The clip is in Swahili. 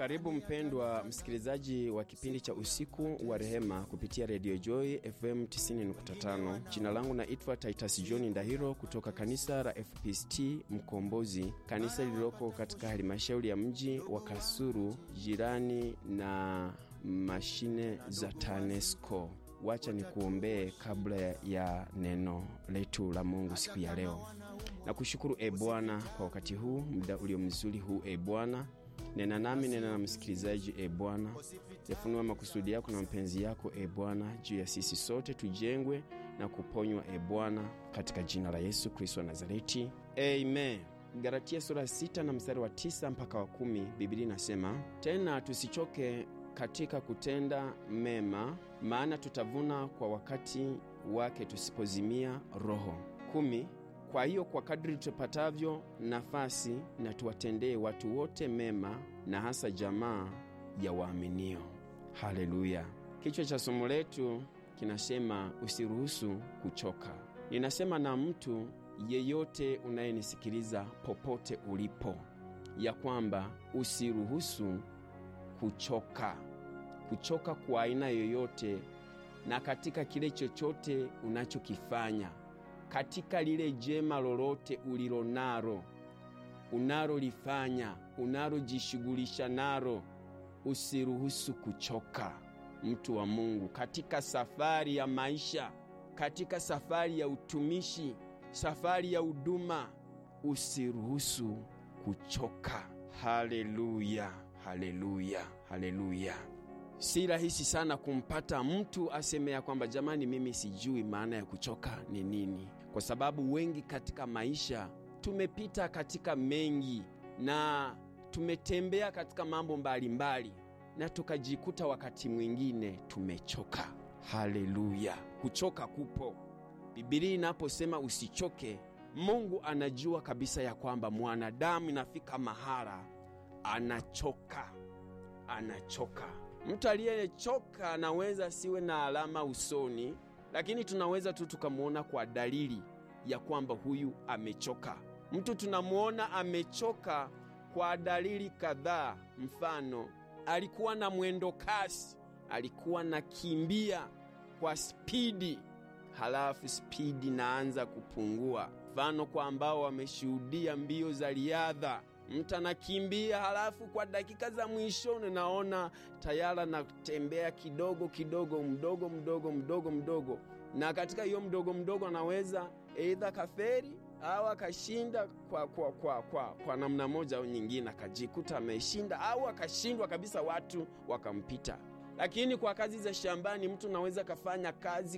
Karibu mpendwa msikilizaji wa kipindi cha usiku wa rehema kupitia redio Joy FM 90.5. Jina langu naitwa Titus John Ndahiro kutoka kanisa la FPCT Mkombozi, kanisa lililoko katika halmashauri ya mji wa Kasulu, jirani na mashine za TANESCO. Wacha nikuombee kabla ya neno letu la Mungu siku ya leo. Na kushukuru e Bwana kwa wakati huu, muda ulio mzuri huu e Bwana nena nami, nena na msikilizaji e Bwana, yafunua makusudi yako na mapenzi yako e Bwana juu ya sisi sote, tujengwe na kuponywa e Bwana, katika jina la Yesu Kristo wa Nazareti, amen. Galatia sura sita na mstari wa tisa mpaka wa kumi Biblia inasema tena, tusichoke katika kutenda mema, maana tutavuna kwa wakati wake tusipozimia roho. kumi. Kwa hiyo kwa kadri tupatavyo nafasi, na tuwatendee watu wote mema, na hasa jamaa ya waaminio. Haleluya! Kichwa cha somo letu kinasema usiruhusu kuchoka. Ninasema na mtu yeyote unayenisikiliza popote ulipo, ya kwamba usiruhusu kuchoka, kuchoka kwa aina yoyote, na katika kile chochote unachokifanya katika lile jema lolote ulilonalo, unalolifanya, unalojishughulisha nalo, usiruhusu kuchoka, mtu wa Mungu, katika safari ya maisha, katika safari ya utumishi, safari ya huduma, usiruhusu kuchoka. Haleluya, haleluya, haleluya! Si rahisi sana kumpata mtu aseme ya kwamba jamani, mimi sijui maana ya kuchoka ni nini, kwa sababu wengi katika maisha tumepita katika mengi na tumetembea katika mambo mbalimbali mbali, na tukajikuta wakati mwingine tumechoka. Haleluya! Kuchoka kupo. Bibilia inaposema usichoke, Mungu anajua kabisa ya kwamba mwanadamu inafika mahala anachoka, anachoka. Mtu aliyechoka anaweza siwe na alama usoni, lakini tunaweza tu tukamwona kwa dalili ya kwamba huyu amechoka. Mtu tunamwona amechoka kwa dalili kadhaa. Mfano, alikuwa na mwendo kasi, alikuwa na kimbia kwa spidi, halafu spidi naanza kupungua. Mfano kwa ambao wameshuhudia mbio za riadha mtu anakimbia halafu kwa dakika za mwishoni naona tayari anatembea kidogo kidogo, mdogo mdogo mdogo mdogo, na katika hiyo mdogo mdogo anaweza eidha kaferi au akashinda kwa, kwa, kwa, kwa, kwa namna moja au nyingine, akajikuta ameshinda au akashindwa kabisa, watu wakampita. Lakini kwa kazi za shambani mtu anaweza kafanya kazi